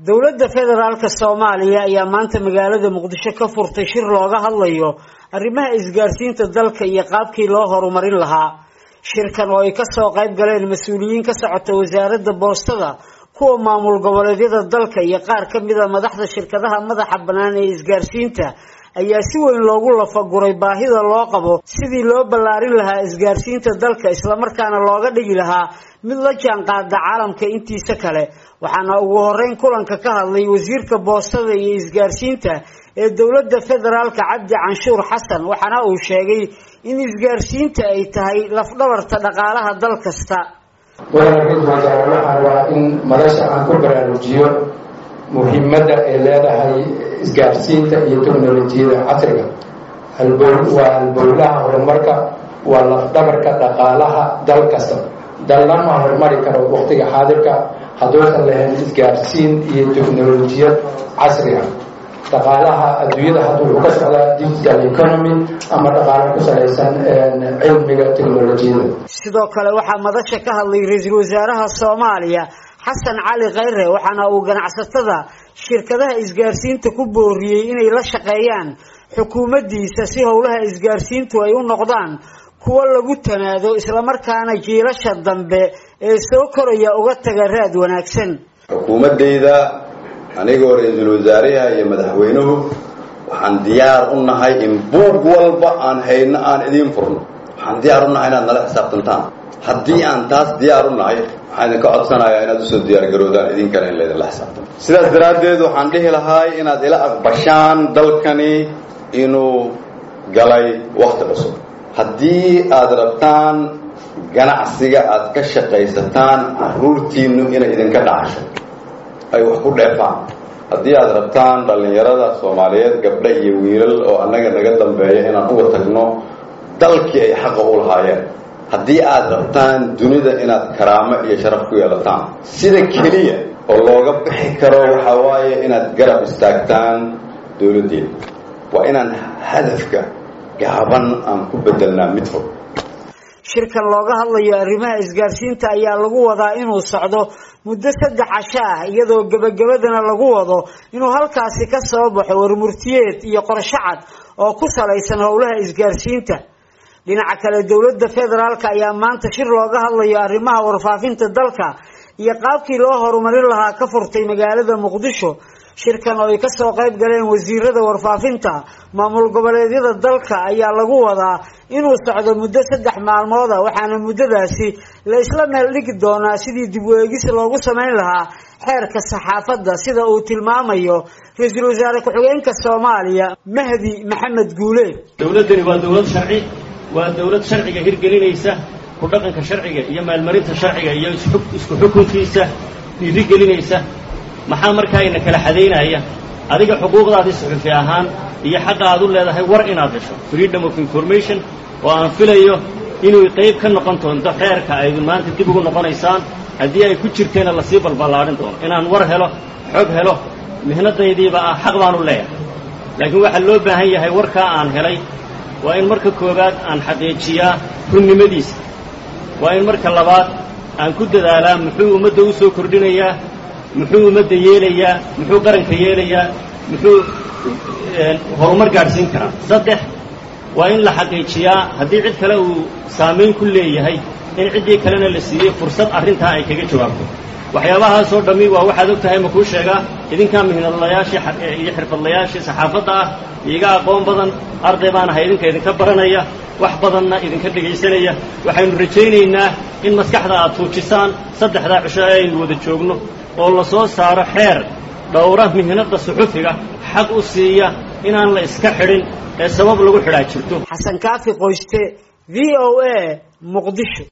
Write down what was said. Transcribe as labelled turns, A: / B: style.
A: dowladda federaalka soomaaliya ayaa maanta magaalada muqdisho ka furtay shir looga hadlayo arrimaha isgaarsiinta dalka iyo qaabkii loo horumarin lahaa shirkan oo ay kasoo qayb galeen mas-uuliyiin ka socota wasaaradda boostada kuwa maamul goboleedyada dalka iyo qaar ka mida madaxda shirkadaha madaxa bannaan ee isgaarsiinta ayaa si weyn loogu lafaguray baahida loo qabo sidii loo ballaarin lahaa isgaarsiinta dalka islamarkaana looga dhigi lahaa mid la jaan qaada caalamka intiisa kale waxaana ugu horeyn kulanka ka hadlay wasiirka boostada iyo isgaarsiinta ee dowladda federaalka cabdi canshuur xasan waxaana uu sheegay in isgaarsiinta ay tahay lafdhabarta dhaqaalaha dal kasta
B: waxaan waa in madasha aan ku baraarujiyo muhiimadda ay leedahay isgaarsiinta iyo teknolojiyada casriga waa halbowlaha horumarka waa lafdhabarka dhaqaalaha dal kasta dalna ma horumari karo waqtiga xaadirka hadduusan lahayn isgaarsiin iyo teknolojiyad casriga dhaqaalaha adduunyada hadda wuxuu ka socdaa digital economy ama dhaqaalo ku salaysan cilmiga teknolojiyada
A: sidoo kale waxaa madasha ka hadlay ra-iisul wasaaraha soomaaliya xasan cali khayre waxaana uu ganacsatada shirkadaha isgaarsiinta ku booriyey inay la shaqeeyaan xukuumaddiisa si howlaha isgaarsiintu ay u noqdaan kuwo lagu tanaado islamarkaana jiilasha dambe ee soo koraya uga taga raad wanaagsan
C: xukuumaddayda anigoo ra-iisul wasaaraha iyo madaxweynuhu waxaan diyaar u nahay in buug walba aan hayno aan idiin furno waxaan diyaar u nahay inaad nala xisaabtantaan haddii aan taas diyaar u nahay waxaan idinka codsanayaa inaad usoo diyaargaroodaan idinkana in laydinla xisaabtamo sidaas daraaddeed waxaan dhihi lahay inaad ila aqbashaan dalkani inuu galay wakti cusub haddii aad rabtaan ganacsiga aad ka shaqaysataan caruurtiinnu inay idinka dhacasho ay wax ku dheefaan haddii aad rabtaan dhallinyarada soomaaliyeed gabdha iyo wiilal oo annaga naga dambeeya inaan uga tagno dalkii ay xaqa u lahaayeen haddii aad rabtaan dunida inaad karaamo iyo sharaf ku yeelataan sida keliya oo looga bixi karo waxaa waaye inaad garab istaagtaan dowladdeeda waa inaan hadafka gaaban aan ku bedelnaa mid fog
A: shirkan looga hadlayo arrimaha isgaarsiinta ayaa lagu wadaa inuu socdo muddo saddex casho ah iyadoo gebagabadana lagu wado inuu halkaasi ka soo baxo warmurtiyeed iyo qorsho cad oo ku salaysan howlaha isgaarsiinta dhinaca kale dowladda federaalk ayaa maanta shir looga hadlayo arrimaha warfaafinta dalka iyo qaabkii loo horumarin lahaa ka furtay magaalada muqdisho shirkan oo ay kasoo qayb galeen wasiirada warfaafinta maamul goboleedyada dalka ayaa lagu wadaa inuu socdo muddo saddex maalmooda waxaana muddadaasi la isla meel dhigi doonaa sidii dib u eegis loogu samayn lahaa xeerka saxaafadda sida uu tilmaamayo ra-iisul wasaare ku-xigeenka soomaaliya mahdi maxamed guuleed
D: dowladdani waa dowlad sharci waa dowlad sharciga hirgelinaysa ku dhaqanka sharciga iyo maalmarinta sharciga iyo isku xukunkiisa dhiirigelinaysa maxaa markaa ina kala xadaynaya adiga xuquuqdaadii suxufi ahaan iyo xaqa aad u leedahay war inaad hesho freedom of information oo aan filayo inuu qayb ka noqon doonto xeerka ay maanta dib ugu noqonaysaan haddii ay ku jirteena lasii balballaadhin doono inaan war helo xog helo mihnadaydiiba ah xaq baan u leeyahay laakiin waxaa loo baahan yahay warkaa aan helay waa in marka koowaad aan xaqiijiyaa runnimadiisa waa in marka labaad aan ku dadaalaa muxuu ummadda u soo kordhinayaa muxuu ummadda yeelayaa muxuu qaranka yeelayaa muxuu horumar gaadhsiin karaa saddex waa in la xaqiijiyaa haddii cid kale uu saamayn ku leeyahay in ciddii kalena la siiyey fursad arrintaa ay kaga jawaabto waxyaabahaasoo dhammi waa waxaad og tahay ma kuu sheegaa idinkaa mihnadlayaashii iyo xirfadlayaashii saxaafadda ah iiga aqoon badan arday baan ahay idinka idinka baranaya wax badanna idinka dhegaysanaya waxaynu rajaynaynaa in maskaxda aad tuujisaan saddexdaa cisho ee aynu wada joogno oo la soo saaro xeer dhowra mihnadda suxufiga xaq u siiya inaan la iska xidhin ee sabab lagu xidhaa jirto
A: xasan kaafi qoyste v o a muqdisho